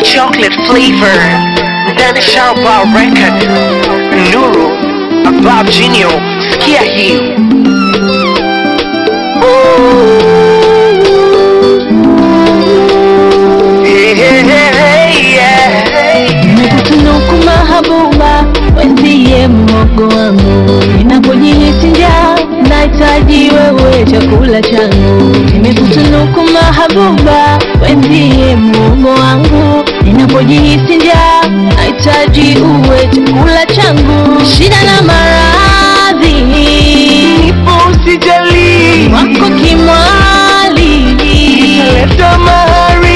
chocolate flavor ndani shamba record nuru abab jinio sikia hii Hey, hey, hey, hey, yeah. Nimekutunuku mahabuba, wenzie mhogo wangu, ninapojihisi njaa nahitaji wewe chakula changu. Nimekutunuku mahabuba, wenzie mhogo wangu, ninapojihisi njaa nahitaji uwe chakula changu. Shida na maradhi Nipo usijali wako kimwali, leta mahari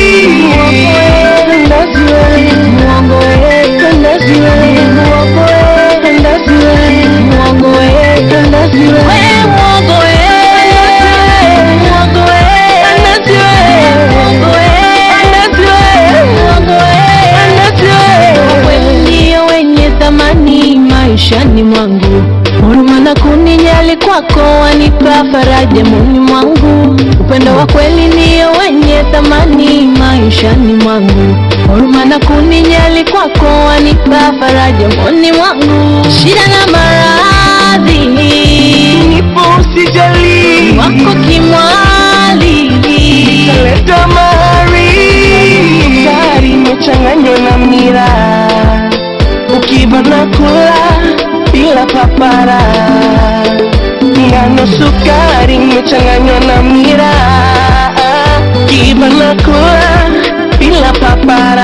Mwongo wewe, kandazi wewe, mwongo wewe, kandazi wewe, mwongo wewe, kandazi wewe. Wewe mwongo wewe, mwongo wewe, kandazi wewe, mwongo wewe, kandazi wewe, mwongo wewe, kandazi wewe. Wewe ndio wenye thamani maishani mwangu huruma na kunijali kwako wanipa faraja moyoni mwangu upendo wa kweli ndio wenye thamani maishani mwangu huruma na kunijali kwako wanipa faraja moyoni mwangu shida na maradhi Nipo usijali wako kimwali leta mahari sukari imechanganywa na mira ukiva na kula bila papara ngano sukari imechanganywa na mira ukiva na kula bila papara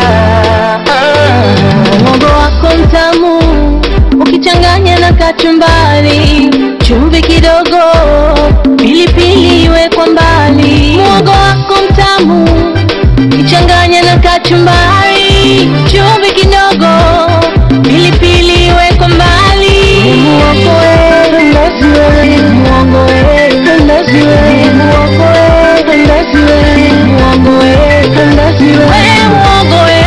Mwongo wako mtamu ukichanganya na kachumbari, chumvi kidogo, pilipili iwe kwa mbali. Mwongo wako mtamu ukichanganya na kachumbari, chumvi kidogo, pilipili iwe kwa mbali. Mwongo wewe, ndazi wewe, mwongo wewe, ndazi wewe, mwongo wewe, ndazi wewe, mwongo wewe, ndazi wewe, mwongo wewe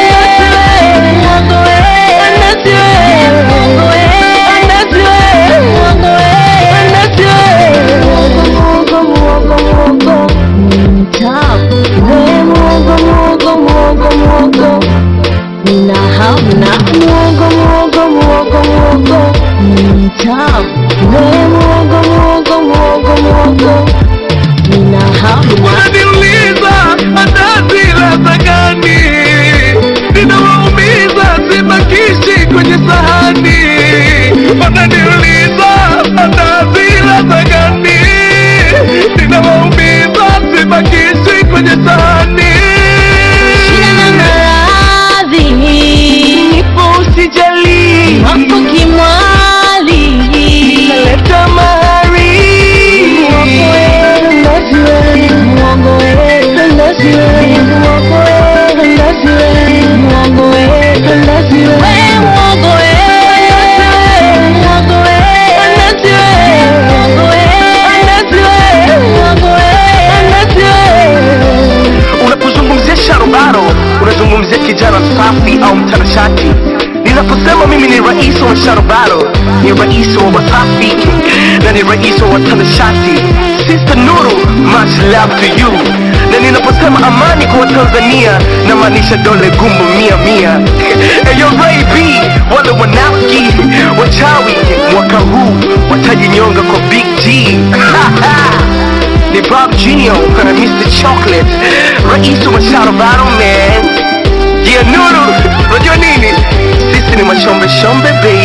Nina hamu na unaniuliza andazi ladha gani ninawaumiza sibakishi kwenye sahani wananiuliza andazi ladha gani ninawaumiza sibakishi kwenye sahani shida na maradhi nipo usijali wako kimwali leta mahari Mwongo wewe, ndazi wewe, mwongo wewe, ndazi wewe, mwongo wewe, ndazi wewe, mwongo wewe, ndazi wewe. Wewe mwongo wewe, mwongo wewe, ndazi wewe, mwongo wewe, ndazi wewe, mwongo wewe, ndazi wewe. unapozungumzia sharubaro unazungumzia kijana safi au mtanashati ninaposema mimi ni rais wa sharubaro ni rais wa wasafi na ni rais wa watanashati sister nuru much love to you na ninaposema amani kwa watanzania namaanisha dole gumbo mia mia eyo Ray B wale wanafiki wachawi mwaka huu watajinyonga kwa big g ni Bob Junior na Mr. Chocolate, rais wa Sharobaro man. Yeah, Nuru, unajua nini? Sisi ni mashombe shombe baby.